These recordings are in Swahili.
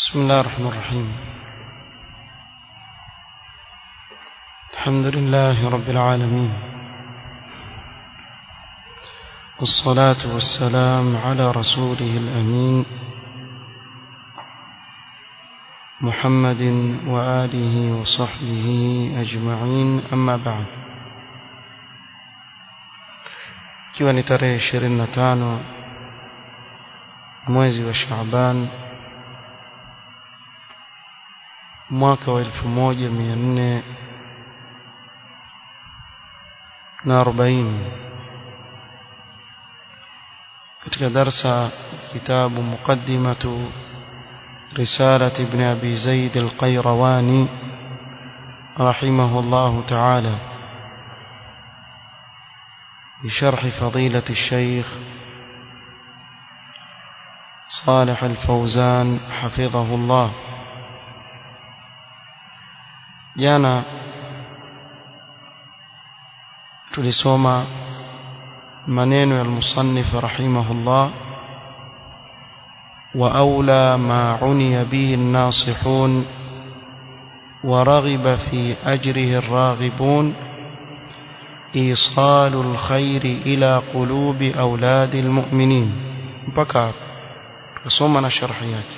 بسم الله الرحمن الرحيم الحمد لله رب العالمين والصلاة والسلام على رسوله الأمين محمد وآله وصحبه أجمعين أما بعد ikiwa ni tarehe 25 mwezi wa Shaaban mwaka wa 1440 katika darsa kitabu muqaddimatu رسالة ابن أبي زيد القيرواني رحمه الله تعالى بشرح فضيلة الشيخ صالح الفوزان حفظه الله jana tulisoma maneno ya al-musannif rahimahullah wa aula ma uniya bihi an-nasihun wa raghiba fi ajrihi ar-raghibun إيصال الخير إلى قلوب أولاد المؤمنين mpaka tusoma na sharhi yake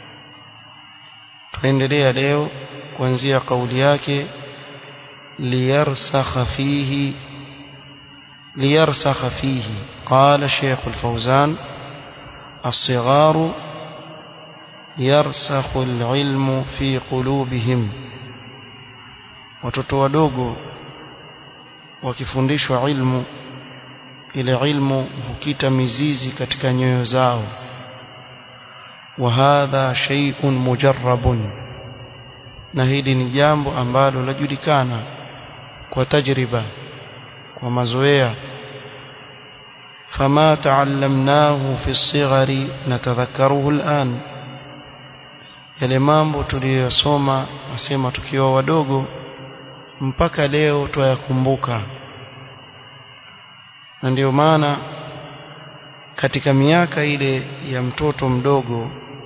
tuendelea leo kuanzia kauli yake liyarsakha fihi liyarsakha fihi qala Sheikh Al-Fawzan الصغار يرسخ العلم في قلوبهم watoto wadogo wakifundishwa ilmu ile ilmu hukita mizizi katika nyoyo zao wa hadha shay'un mujarrabun na hili ni jambo ambalo lajulikana kwa tajriba kwa mazoea fama taallamnahu fi sighari natadhakkaruhu al'an yale mambo tuliyosoma nasema tukiwa wadogo mpaka leo twayakumbuka na ndio maana katika miaka ile ya mtoto mdogo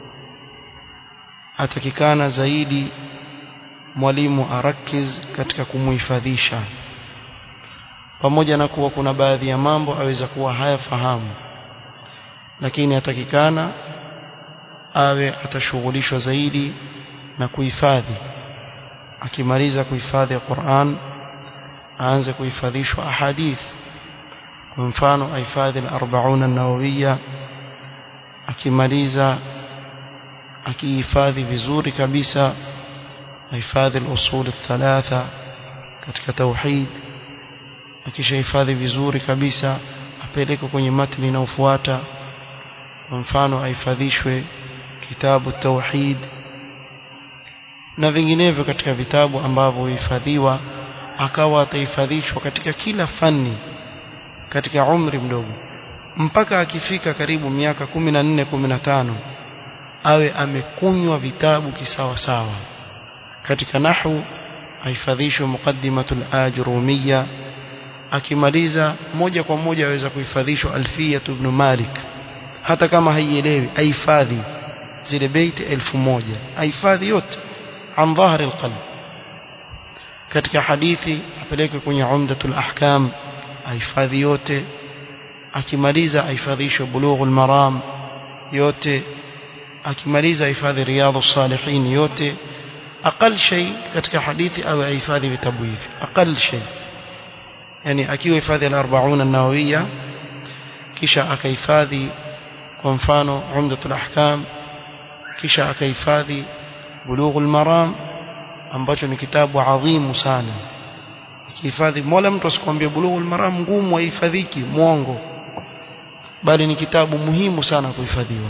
atakikana zaidi mwalimu arakiz katika kumuhifadhisha pamoja na kuwa kuna baadhi ya mambo aweza kuwa hayafahamu lakini atakikana awe atashughulishwa zaidi na kuhifadhi akimaliza kuhifadhi Qur'an aanze kuhifadhishwa ahadith kwa mfano ahifadhi al-40 an-nawawiyya akimaliza akihifadhi vizuri kabisa ahifadhi al-usul thalatha katika tauhid akishahifadhi vizuri kabisa apeleke kwenye matni inayofuata kwa mfano ahifadhishwe kitabu tauhid na vinginevyo katika vitabu ambavyo huhifadhiwa akawa atahifadhishwa katika kila fani katika umri mdogo mpaka akifika karibu miaka kumi na nne kumi na tano awe amekunywa vitabu kisawa sawa katika nahwu ahifadhishwe muqaddimatul ajrumiyya akimaliza moja kwa moja aweza kuhifadhishwa alfiyatu ibn malik hata kama haielewi ahifadhi zile beiti elfu moja ahifadhi yote عن ظهر القلب katika hadithi apeleke kwenye umdatul ahkam ahifadhi yote akimaliza ahifadhishwe bulughul maram yote akimaliza ahifadhi riyadhus salihin yote aqal shay katika hadithi au ahifadhi vitabu hivi aqal shay yani akiwa hifadhi al-40 an-nawawiyya kisha akahifadhi kwa mfano umdatul ahkam kisha akahifadhi بلوغ المرام ambacho ni kitabu adhimu sana kihifadhi mola mtu asikwambie bulughul maram ngumu haihifadhiki mwongo bali ni kitabu muhimu sana kuhifadhiwa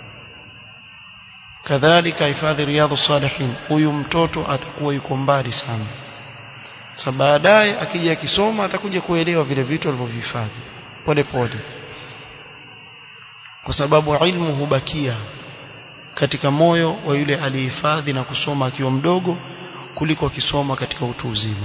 kadhalika hifadhi riyadhu salihin huyu mtoto atakuwa yuko mbali sana sasa baadaye akija akisoma atakuja kuelewa vile vitu alivyohifadhi pole pole kwa sababu ilmu hubakia katika moyo wa yule aliyehifadhi na kusoma akiwa mdogo kuliko akisoma katika utu uzima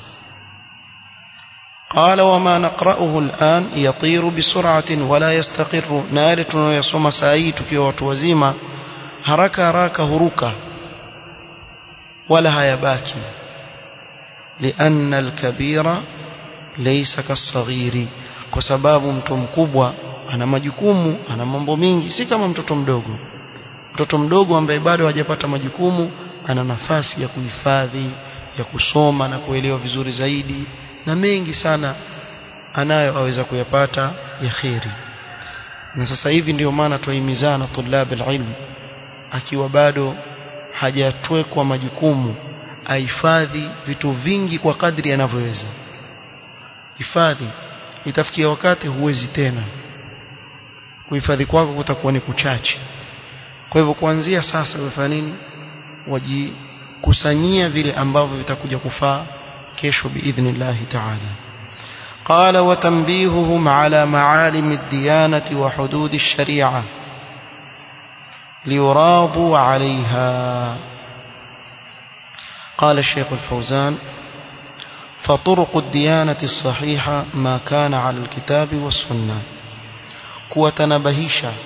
قال وما نقرأه الآن يطير بسرعة ولا يستقر نار tunayosoma saa hii tukiwa watu wazima haraka haraka huruka wala hayabaki lianna alkabira laysa kasaghiri kwa sababu mtu mkubwa ana majukumu ana mambo mingi si kama mtoto mdogo mtoto mdogo ambaye bado hajapata majukumu ana nafasi ya kuhifadhi ya kusoma na kuelewa vizuri zaidi na mengi sana anayo aweza kuyapata ya kheri na sasa hivi ndio maana tuahimizana tulab alilm akiwa bado hajatwekwa majukumu ahifadhi vitu vingi kwa kadri anavyoweza hifadhi itafikia wakati huwezi tena kuhifadhi kwako kutakuwa ni kuchache kwa hivyo kuanzia sasa ufanya nini wajikusanyia vile ambavyo vitakuja kufaa kesho biidhnillah ta'ala قال وتنبيههم على معالم الديانة وحدود الشريعة ليراضوا عليها قال الشيخ الفوزان فطرق الديانة الصحيحة ما كان على الكتاب والسنة kuwatanabahisha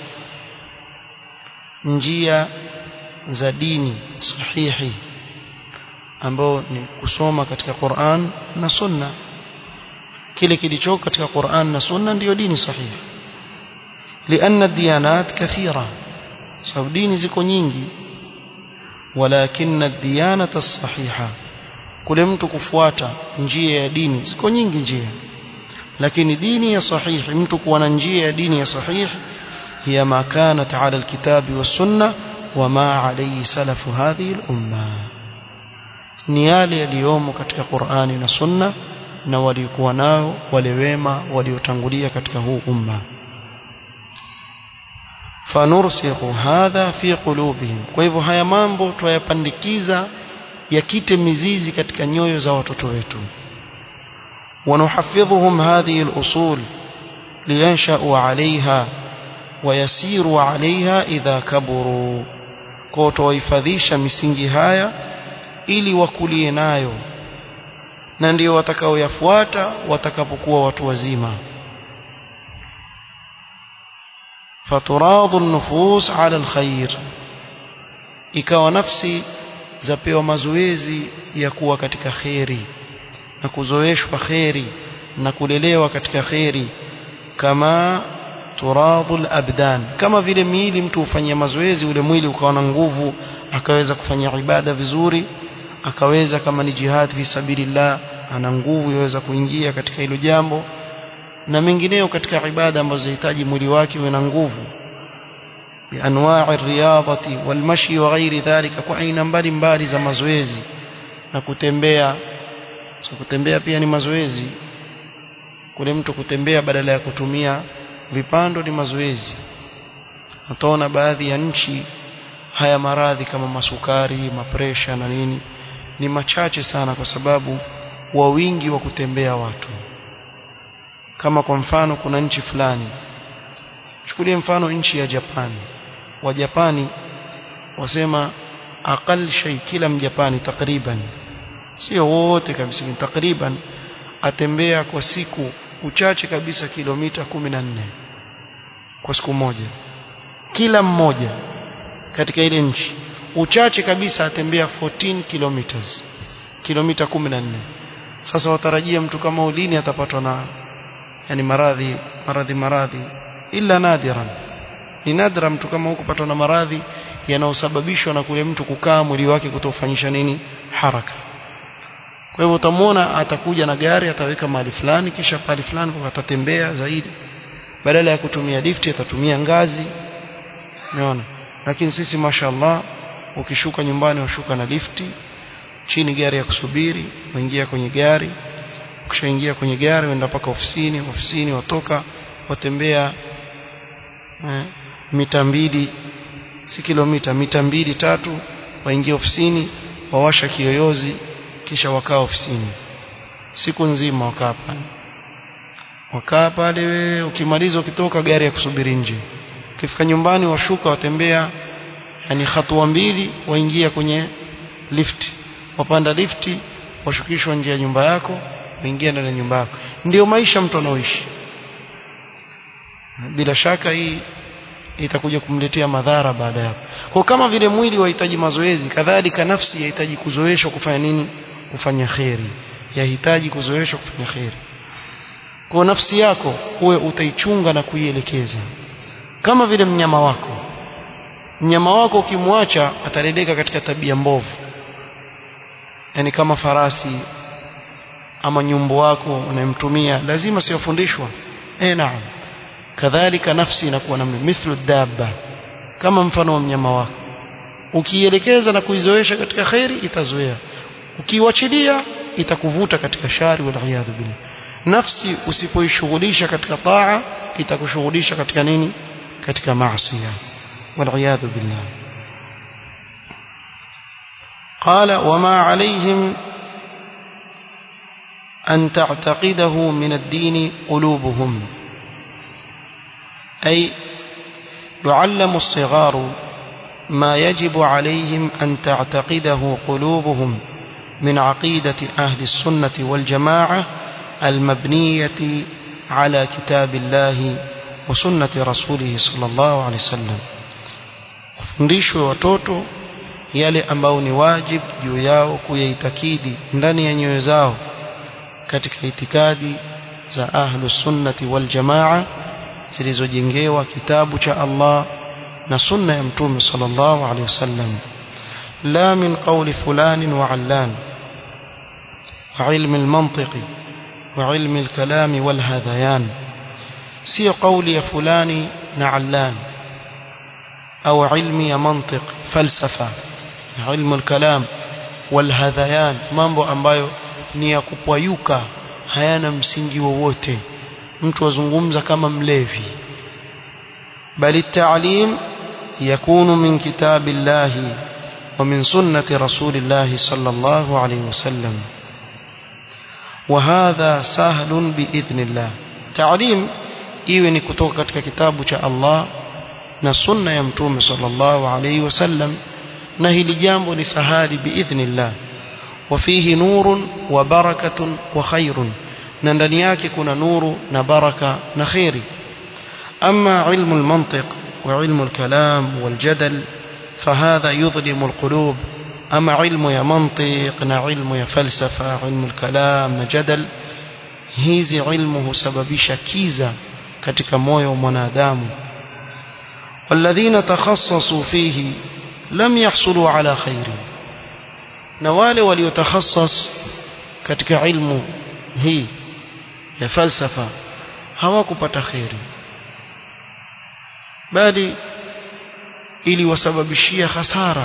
njia za dini sahihi ambao ni kusoma katika Qur'an na Sunna kile kilichoko katika Qur'an na Sunna ndiyo dini sahihi لأن الديانات كثيرة sababu dini ziko nyingi walakin الديانة الصحيحة kule mtu kufuata njia ya dini ziko nyingi njia lakini dini ya sahihi mtu kuwa na njia ya dini ya sahihi hiya ma kanat ala alkitabi was-sunnah wama alayhi salafu hadhihi al-umma ni yale yaliyomo katika Qur'ani na Sunna na walikuwa nao wale wema waliotangulia katika huu umma fanursikhu hadha fi qulubihim kwa hivyo haya mambo tuyapandikiza yakite mizizi katika nyoyo za watoto wetu ونحفظهم هذه الأصول لينشأوا عليها ويسيروا عليها إذا كبروا kwa tuwahifadhisha misingi haya ili wakulie nayo na ndio watakaoyafuata watakapokuwa watu wazima faturadhu an-nufus ala al-khair ikawa nafsi zapewa mazoezi ya kuwa katika khairi na kuzoeshwa khairi na kulelewa katika khairi kama turadhu al-abdan kama vile miili mtu hufanyia mazoezi ule mwili ukawa na nguvu akaweza kufanya ibada vizuri akaweza kama ni jihad fi sabilillah ana nguvu yaweza kuingia katika hilo jambo na mengineo katika ibada ambazo zinahitaji mwili wake uwe na nguvu bianwa'i riyadati walmashi wa ghairi dhalika kwa aina mbalimbali za mazoezi na kutembea so kutembea pia ni mazoezi kule mtu kutembea badala ya kutumia vipando ni mazoezi utaona baadhi ya nchi haya maradhi kama masukari mapresha na nini ni machache sana kwa sababu wa wingi wa kutembea watu kama kwa mfano kuna nchi fulani chukulie mfano nchi ya Japani wa Japani wasema aqal shay kila mjapani takriban sio wote kabisa takriban atembea kwa siku uchache kabisa kilomita 14 kwa siku moja kila mmoja katika ile nchi uchache kabisa atembea 14 kilometers kilomita 14 sasa watarajia mtu kama ulini atapatwa na yani maradhi maradhi maradhi illa nadiran ni nadra mtu kama huko patwa na maradhi yanayosababishwa na kule mtu kukaa mwili wake kutofanyisha nini haraka kwa hivyo utamwona atakuja na gari ataweka mahali fulani kisha pale fulani atatembea zaidi badala ya kutumia lifti atatumia ngazi umeona lakini sisi mashallah ukishuka nyumbani washuka na lifti chini gari ya kusubiri waingia kwenye gari ukishaingia kwenye gari wenda mpaka ofisini ofisini watoka watembea eh, mita mbili si kilomita mita mbili tatu waingia ofisini wawasha kiyoyozi kisha wakaa ofisini siku nzima wakaa pale wakaa pale ukimaliza ukitoka gari ya kusubiri nje ukifika nyumbani washuka watembea yani hatua mbili waingia kwenye lifti wapanda lifti washukishwa nje ya nyumba yako waingia ndani ya nyumba yako ndio maisha mtu anaoishi bila shaka hii itakuja kumletea madhara baada ya kwa kama vile mwili wahitaji mazoezi kadhalika nafsi yahitaji kuzoeshwa kufanya nini kufanya kheri yahitaji kuzoeshwa kufanya kheri kwa nafsi yako uwe utaichunga na kuielekeza kama vile mnyama wako mnyama wako ukimwacha atareleka katika tabia mbovu yani kama farasi ama nyumbu wako unayemtumia lazima siwafundishwa eh naam kadhalika nafsi inakuwa namna mithlu dabba kama mfano wa mnyama wako ukielekeza na kuizoesha katika khairi itazoea ukiwachilia itakuvuta katika shari wal iyadhu billah nafsi usipoishughulisha katika taa itakushughulisha katika nini katika maasi wal iyadhu billah قال وما عليهم أن تعتقده من الدين قلوبهم أي يعلم الصغار ما يجب عليهم أن تعتقده قلوبهم من عقيدة أهل السنة والجماعة المبنية على كتاب الله وسنة رسوله صلى الله عليه وسلم fundishwe watoto yale ambao ni wajib juu yao kuyaitakidi ndani ya nyoyo zao katika itikadi za ahlus sunnati wal jamaa zilizojengewa kitabu cha Allah na sunna ya mtume sallallahu alaihi wasallam la min qawli fulan wa allan wa ilmi al-mantiq wa ilmi al-kalam wal hadayan sio qawli ya fulani na allan au ilmi ya mantiq falsafa ilmu al-kalam wal hadayan mambo ambayo ni ya kupwayuka hayana msingi wowote mtu azungumza kama mlevi bali taalim yakunu min kitabillahi wa min sunnati rasulillahi sallallahu alayhi wasallam وهذا سهل باذن الله تعليم iwe ni kutoka katika kitabu cha Allah na sunna ya mtume sallallahu alayhi wasallam na hili jambo ni sahali biidhnillah وفيه نور وبركة وخير na ndani yake kuna nuru na baraka na khairi أما علم المنطق وعلم الكلام والجدل فهذا يظلم القلوب أما علم يا منطق نا علم يا فلسفة علم الكلام نا جدل hizi ilmu husababisha kiza katika moyo wa mwanadamu walladhina takhassasu fihi lam yahsulu ala khairi na wale waliotakhassas katika ilmu hii ya falsafa hawakupata khairi bali iliwasababishia hasara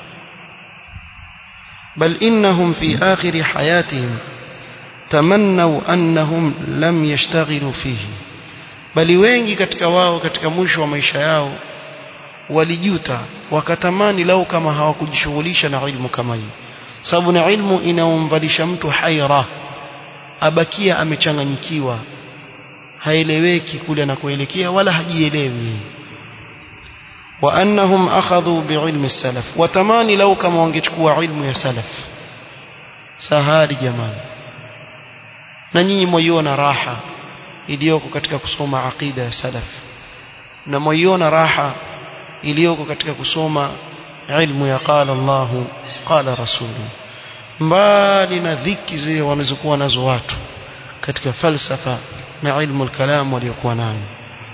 bal innahum fi akhir hayatihim tamannau annahum lam yashtaghilu fihi bali wengi katika wao katika mwisho wa maisha yao walijuta wakatamani lau kama hawakujishughulisha na ilmu kama hii sababu na ilmu inaomvalisha mtu haira abakia amechanganyikiwa haeleweki kule anakoelekea wala hajielewi wa annahum akhadhu biilmi salaf watamani lau kama wangechukua ilmu ya salaf sahari jamani na nyinyi mwiona raha iliyoko katika kusoma aqida ya salaf na mwiona raha iliyoko katika kusoma ilmu ya qala Allahu qala rasulu mbali na dhiki zile wanazokuwa nazo watu katika falsafa na ilmu al-kalam waliokuwa nayo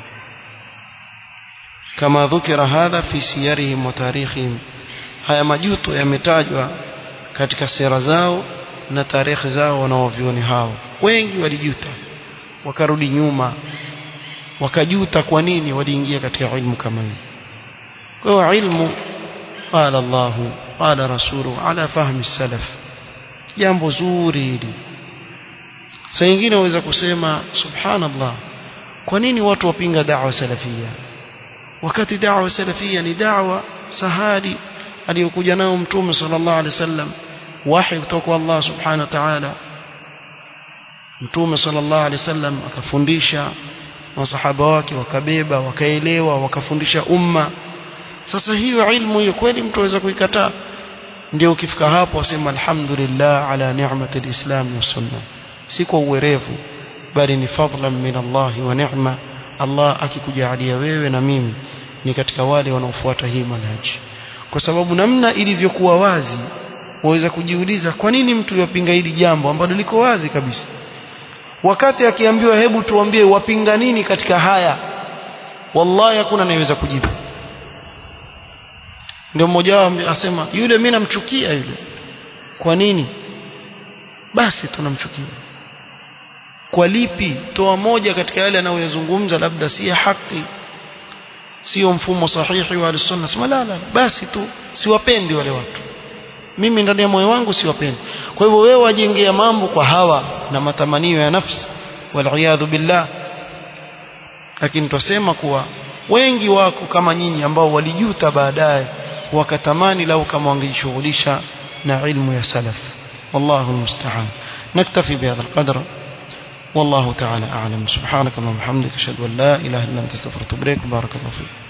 kama dhukira hadha fi siyarihim wa tarikhihim haya majuto yametajwa katika sera zao na tarehe zao wanaovioni hao wengi walijuta wakarudi nyuma wakajuta kwa nini waliingia katika ilmu kama hii kwa hiyo ilmu qala Allahu qala rasulu ala fahmi salaf jambo zuri hili saa nyingine waweza kusema subhanallah kwa nini watu wapinga da'wa salafia wakati da'wa salafia ni da'wa sahali aliyokuja nao mtume sallallahu alaihi wasallam wahi kutoka kwa Allah subhanahu wa ta'ala mtume sallallahu alaihi wasallam akafundisha masahaba wake wakabeba wakaelewa wakafundisha umma sasa hiyo ilmu hiyo kweli mtu aweza kuikataa ndio ukifika hapo wasema alhamdulillah ala ni'mati alislam wa sunna si kwa uwerevu bali ni fadlan min Allah wa ni'ma Allah akikujalia wewe na mimi ni katika wale wanaofuata hii manhaji kwa sababu namna ilivyokuwa wazi waweza kujiuliza kwa nini mtu yapinga hili jambo ambalo liko wazi kabisa wakati akiambiwa hebu tuambie wapinga nini katika haya wallahi hakuna anayeweza kujibu ndio mmoja wao asema yule mimi namchukia yule kwa nini basi tunamchukia kwa lipi toa moja katika yale anayoyazungumza labda si haki sio mfumo sahihi wa sunna sema la la basi tu siwapendi wale watu mimi ndani ya moyo wangu siwapendi kwa hivyo wewe wajengea mambo kwa hawa na matamanio ya nafsi wal billah lakini twasema kuwa wengi wako kama nyinyi ambao walijuta baadaye wakatamani lau kama wangejishughulisha na ilmu ya salaf wallahu almusta'an naktafi bihadha alqadr والله تعالى أعلم سبحانك اللهم وبحمدك أشهد أن لا إله إلا أنت استغفرك وأتوب إليك بارك الله فيك